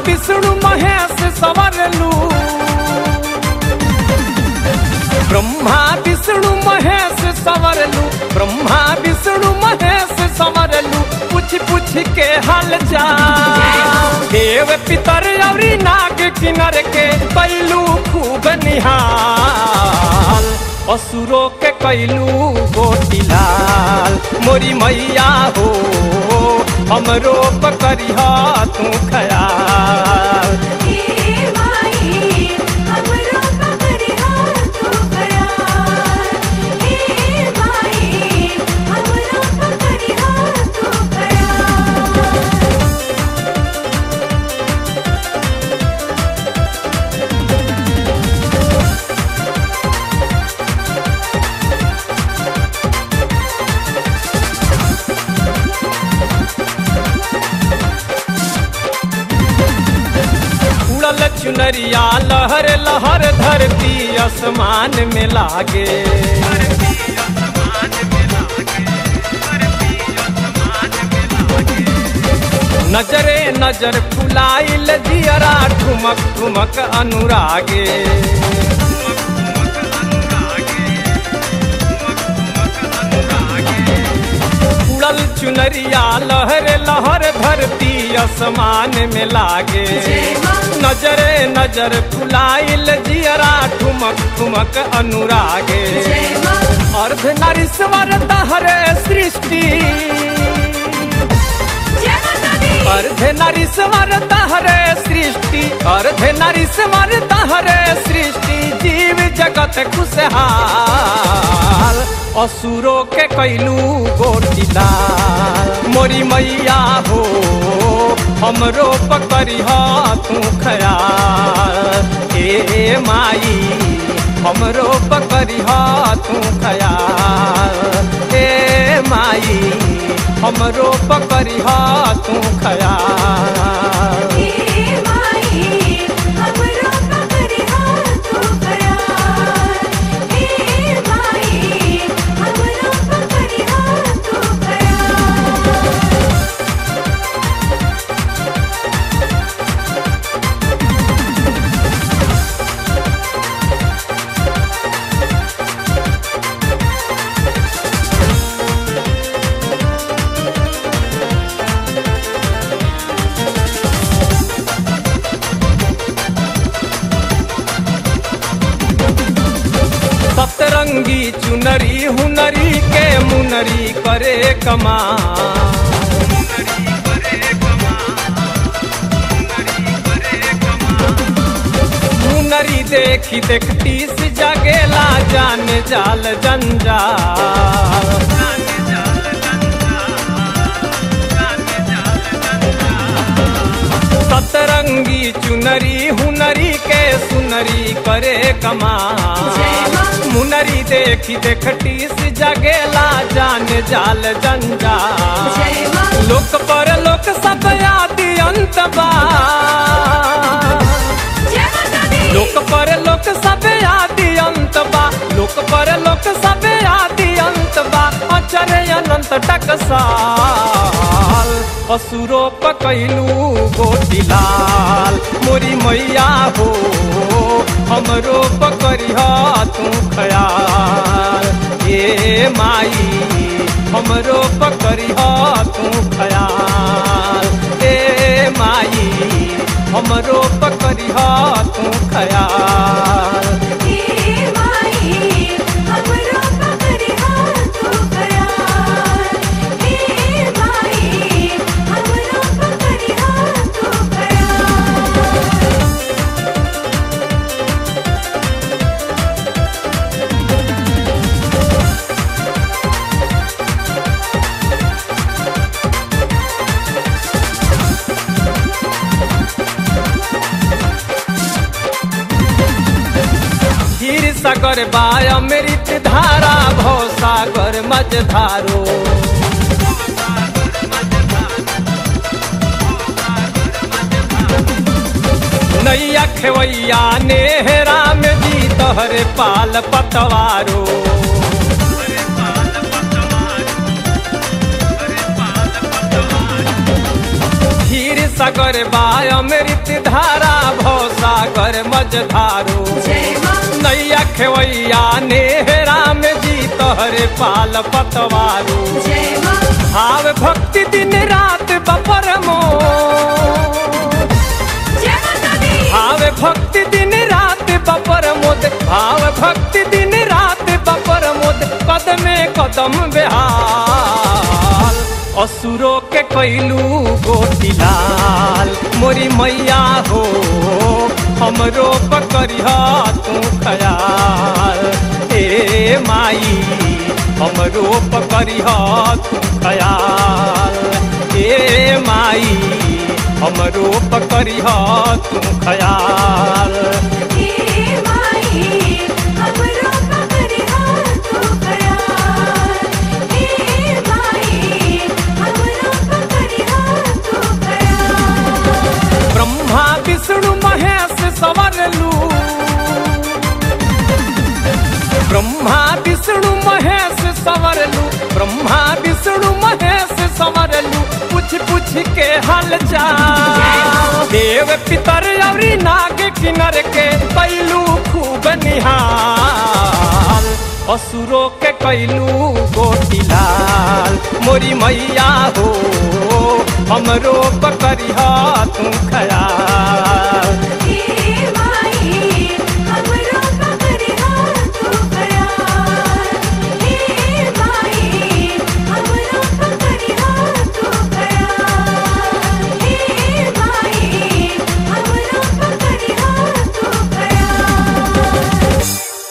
विष्णु महेश संवरलू ब्रह्मा विष्णु महेश संवरलू ब्रह्मा विष्णु महेश संवरलू पूछ पूछ के हाल चाल देव पितर अवरी नाग किनर के कैलू खूब निहाल असुरो के कैलू गोटिलाल मोरी मैया हो हमरो पकड़िया तू खयाल हे माई हमरो पकड़िया तू खयाल हे माई हमरो पकड़िया तू खयाल उड़ल चुनरिया लहर लहर धरती आसमान में लागे नजरे नजर फुलाइल जियरा ठुमक ठुमक अनुरागे उड़ल चुनरिया लहर लहर धरती आसमान में लागे जय माँ। नजरे नजर फुलाइल जियरा ठुमक ठुमक अनुरागे जय माँ अर्ध नरीश्वर तहरे सृष्टि जय माता दी अर्ध नरीश्वर तहरे सृष्टि अर्ध नरीश्वर तहरे सृष्टि जीव जगत खुशहाल असुरो के कैलू गोटिलाल मोरी मैया हो हमरो पकड़िह तू खयाल ए माई हमरो पकड़िह तू खयाल ए माई हमरो पकड़िह तू खयाल हे माई हमरो पकड़िया तू खयाल हे माई हमरो पकड़िया तू खयाल सतरंगी चुनरी हुनरी के मुनरी करे कमा मुनरी देखी देखती से जगेला जान जाल जंजाल सतरंगी चुनरी हुनरी के सुनरी करे कमा जय माँ। मुनरी देखी देखती से जगेला जान जाल जंजाल जय माँ लोक पर लोक सब आदि अंत बा जय माता दी लोक पर लोक सब आदि अंत बा लोक पर लोक सब आदि अंत बा अचर अनंत टकसाल असुरो पकैलू गोटिलाल मोरी मैया हो हमरो पकड़िह तू खयाल ए माई हमरो पकड़िह तू खयाल ए माई हमरो पकड़िह तू खयाल हे माई हमरो पकड़िया तू खयाल हे माई हमरो पकड़िया तू खयाल हीर सागर बाय अमृत धारा भव सागर मझधारो नैया खेवैया नेहरा में जी तोहरे पाल पतवारो सागर बा अमृत धारा भव सागर मझधारो जय माँ नैया खेवैया नेहरा में जी तोहरे पाल पतवारो जय माँ भाव भक्ति दिन रात बपर मो जय माता दी भाव भक्ति दिन रात बपर मोद भाव भक्ति दिन रात बपर मोद कदमे कदम बेहाल असुरो के कैलू गोटिलाल मोरी मैया हो हमरो पकड़िह तू खयाल ए माई हमरो पकड़िह तू खयाल ए माई हमरो पकड़िह तू खयाल हे माई हमरो पकड़िहा तू खयाल हे माई हमरो पकड़िहा तू खयाल ब्रह्मा विष्णु महेश सवरलू ब्रह्मा विष्णु महेश सवरलू ब्रह्मा विष्णु महेश सवरलू पूछ पूछ के हालचाल देव पितर अवरी नाग किनर के कैलू खूब निहाल असुरो के कैलू गोटिलाल मोरी मैया हो हमरो पकड़िहा तू खया